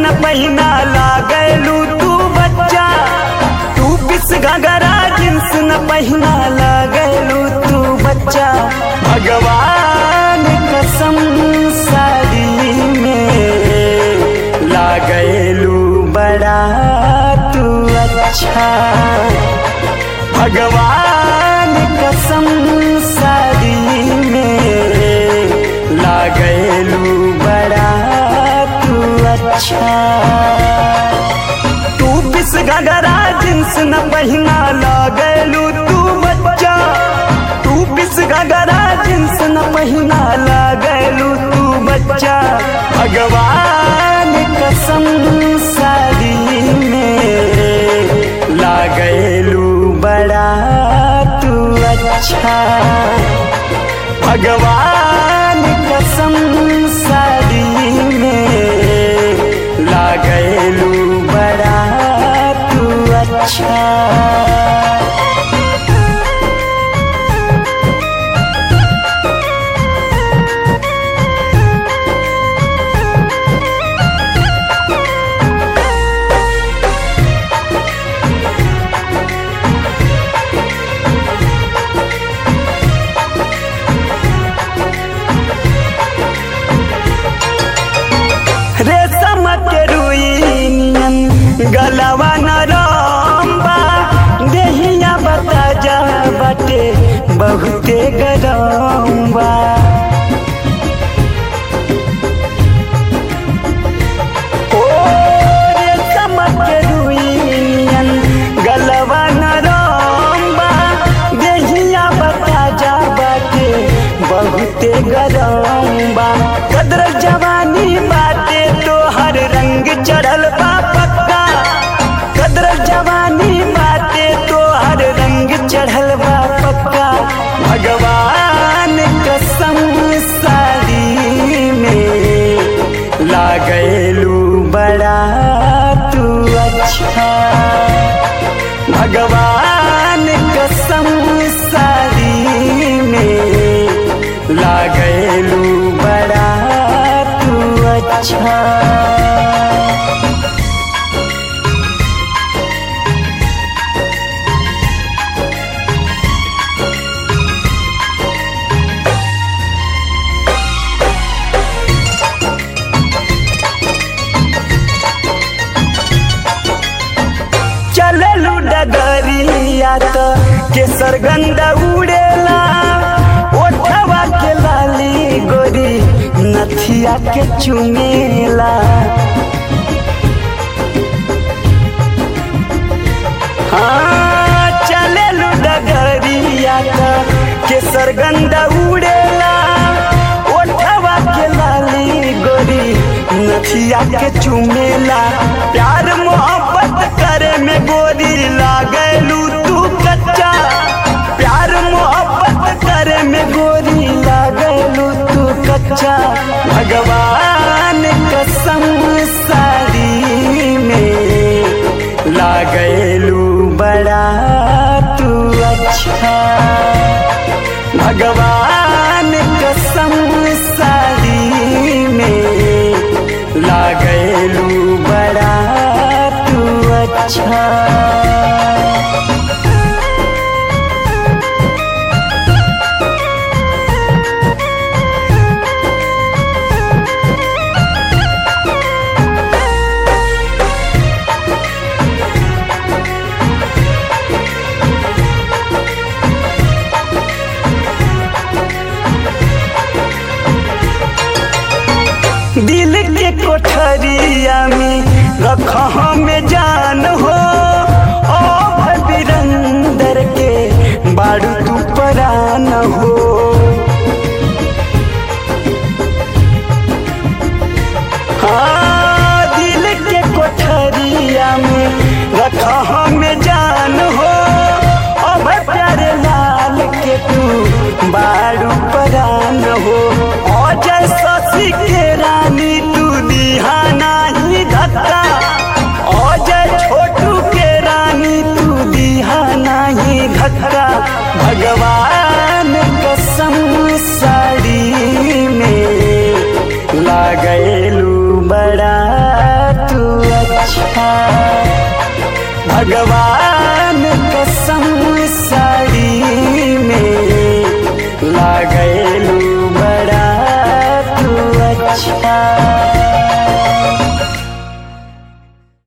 न पहिना लागलू तू बच्चा तू पिस घगरा जींस न पहिना लागलू तू बच्चा भगवान कसम साड़ी में लागलू बड़ा तू अच्छा भगवान कसम साड़ी में लागलू बड़ा तू अच्छा तू पिस घगरा जींस न पहिना लागलू तू बच्चा तू पिस घगरा जींस न पहिना लागलू तू बच्चा भगवान कसम साड़ी में लागलू बड़ा तू अच्छा भगवान कसम साड़ी में लागलू बड़ा तू अच्छा रेशम के रुइनियन गलवा नरम्बा देहिया बता जा बटे बहुते गरम्बा ओ रेशम के रुइनियन गलवा नरम्बा देहिया बता जा बटे बहुते गरम्बा कदर जवानी बाटे तो हर रंग चढ़ल बा पक्का कदर जवानी बाटे तो हर रंग चढ़ल बा पक्का भगवान कसम साड़ी में लागलू बड़ा तू अच्छा भगवान कसम साड़ी में लागलू बड़ा तू अच्छा चललू डगरिया त केसर गंध उड़ेला ओठवा के लाली गोरी नथिया के चुमेला हाँ चललू डगरिया त केसर गंध उड़ेला ओठवा के लाली गोरी नथिया के चुमेला प्यार मोहब्बत करे में गोरी लागलू तू कच्चा प्यार मोहब्बत करे में गोरी लागलू तू कच्चा भगवान कसम साड़ी में लागलू बड़ा तू अच्छा भगवान कसम साड़ी में लागलू बड़ा तू अच्छा दिल के कोठरिया में रख में जान हो ओ बिरंदर के बारू तू परान हो हाँ दिल के कोठरिया में रख में जान हो अब प्यारे लाल के तू बारू परान हो अजय शशि के रानी तू दिहाना ही धक्का अजय छोटू के रानी तू दिहाना ही धक्का भगवान कसम साड़ी में लागलू बड़ा तू भगवान